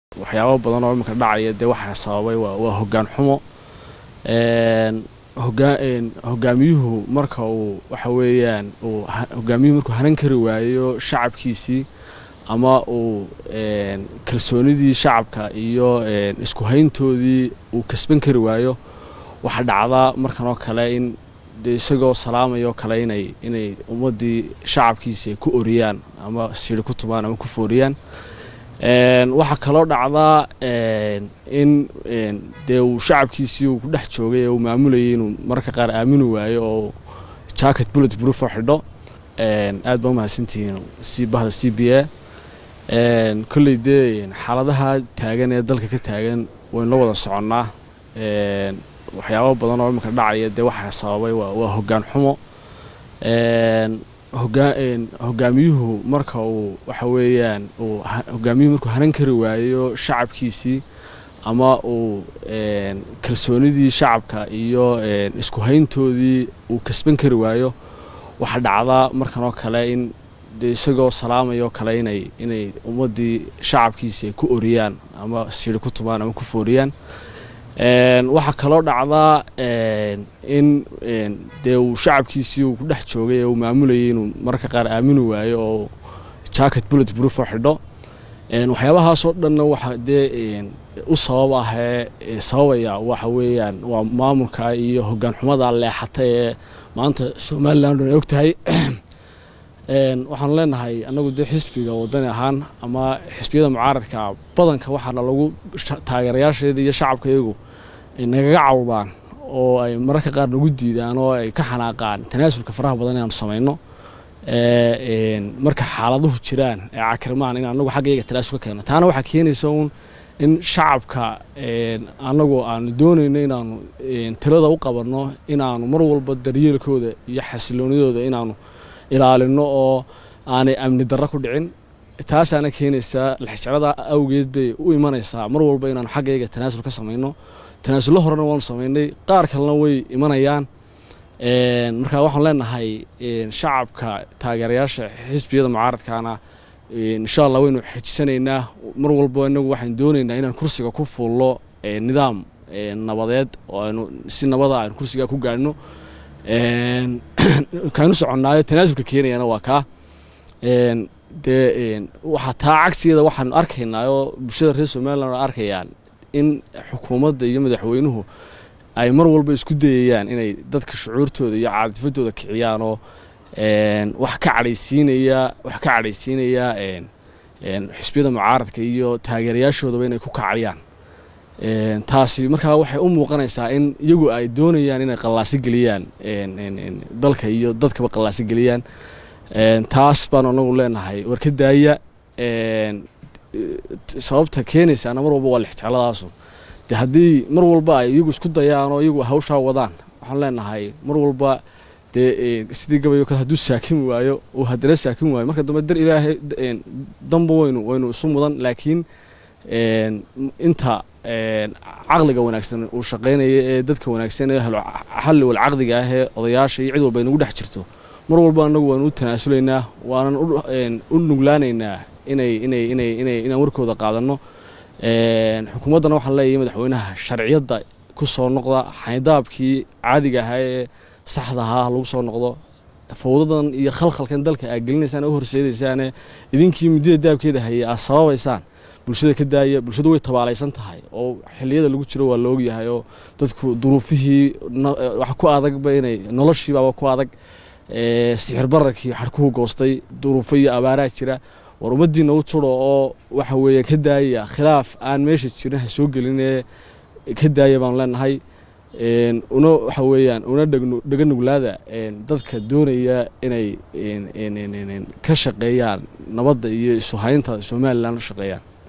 waxyaabo badan oo iminka dhacaya dee waxaa sababay waa hoggaan xumo hogaamiyuhu marka uu waxa weeyaan uu hogaamiyuhu markuu hanan kari waayo shacabkiisii ama uu kalsoonidii shacabka iyo isku hayntoodii uu kasban kari waayo waxaa dhacdaa markan oo kale in de isagoo salaamayo kale inay inay ummaddii shacabkiisi ay ku oriyaan ama siri ku tumaan ama ku fooriyaan waxaa kaloo dhacdaa in dee uu shacabkiisii uu ku dhex joogay ee uu maamulayay inuu mararka qaar aamini waayo oo jacket bullet proof oo xidho aad baa umahadsantihiin si bahda c b a kolley dee xaaladaha taagan ee dalka ka taagan waynu la wada soconnaa waxyaabo badan oo iminka dhacaya dee waxaa sababay waa hoggaan xumo hogaamiyuhu marka uu waxa weeyaan uu hogaamiyuhu markuu hanan kari waayo shacabkiisii ama uu kalsoonidii shacabka iyo isku hayntoodii uu kasban kari waayo waxaa dhacdaa markan oo kale in de isagoo salaamayo kale inay inay ummaddii shacabkiisi ay ku oriyaan ama siri ku tumaan ama ku fooriyaan waxaa kaloo dhacdaa in dee uu shacabkiisii uu ku dhex joogay ee uu maamulayay inuu mararka qaar aamini waayo oo jacket bullet proof oo xidho waxyaabahaasoo dhanna waxa dee u sabab ah ee sababaya waxa weeyaan waa maamulka iyo hoggaan xumada leexata ee maanta somaliland ay og tahay waxaanu leenahay annagu dee xisbiga wadani ahaan ama xisbiyada mucaaradka badanka waxaana lagu taageerayaasheeda iyo shacabka iyagu nagaga cawdaan oo ay mararka qaar nagu diidaan oo ay ka xanaaqaan tanaasulka faraha badan inaanu samayno marka xaaladuhu jiraan ee cakirmaan in anagu xagga iyaga tanaasul ka keeno taana waxaa keenaysa uun in shacabka annagu aanu doonayno inaanu talada u qabanno inaanu mar walba daryeelkooda iyo xasiloonidooda inaanu ilaalino oo aanay amni darro ku dhicin taasaana keenaysaa lixjeclada awgeed bay u imanaysaa mar walba inaanu xaggayga tanaasul ka samayno tanaasullo horena waanu samaynay qaar kalena way imanayaan marka waxaan leenahay shacabka taageerayaasha xisbiyada mucaaradkaana insha allah waynu xejisanaynaa mar walba inagu waxaan doonaynaa inaan kursiga ku fuullo nidaam nabadeed oo aynu si nabada aynu kursiga ku gaadhno kaanu soconnaayo tanaasulka keenayana waa kaa dee waxaa taa cagsigeeda waxaanu arkaynaa oo bulshada reer somaliland arkayaan in xukuumadda iyo madaxweynuhu ay mar walba isku dayayaan inay dadka shucuurtooda iyo caadifadooda kiciyaan oo wax ka cadhaysiinaya wax ka cadhaysiinaya xisbiyada mucaaradka iyo taageerayaashoodaba inay ku kacayaan taasi markaa waxay u muuqanaysaa in iyagu ay doonayaan inay qallaasi geliyaan dalka iyo dadkaba qallaasi geliyaan taas baanu anagu leenahay war ka daaya sababta keenaysaana mar walba waa lixjecladaasu de haddii mar walba ay iyagu isku dayaan oo iyagu hawshaa wadaan waxaan leenahay mar walba dee sidii gabayo kale hadduu saakin waayo uu haddana saakin waayo marka dambe dar ilaahay damba waynu waynu isu mudan laakiin inta caqliga wanaagsan uu shaqaynaya ee dadka wanaagsan ee xalli wal caqdiga ah ee odayaasha iyo cid walba inagu dhex jirto mar walba anagu waanu u tanaasulaynaa waanan u nuglaanaynaa inay inay inay inay inaan warkooda qaadanno xukuumaddana waxaan leeyahay madaxweynaha sharciyadda ku soo noqda xaydaabkii caadiga ahaa ee saxda ahaa lagu soo noqdo fawdadan iyo khalkhalkan dalka aad gelinaysaan u horseedaysaane idinkii muddada daabkeeda hayay aad sababaysaan bulshada ka daaya bulshadu way tabaalaysan tahay oo xilliyada lagu jiro waa la ogyahay oo dadku duruufihii wax ku adagba inay noloshiibaaba ku adag sixir bararkii xarkuhu goostay duruufo iyo abaaraa jira war ummaddiina u turo oo waxa weeye ka daaya khilaaf aan meesha jirin ha soo gelinee ka daaya baanu leenahay una waxa weeyaan una dhega nuglaada dadka doonaya inay ka shaqeeyaan nabadda iyo isu haynta somalilan u shaqeeyaan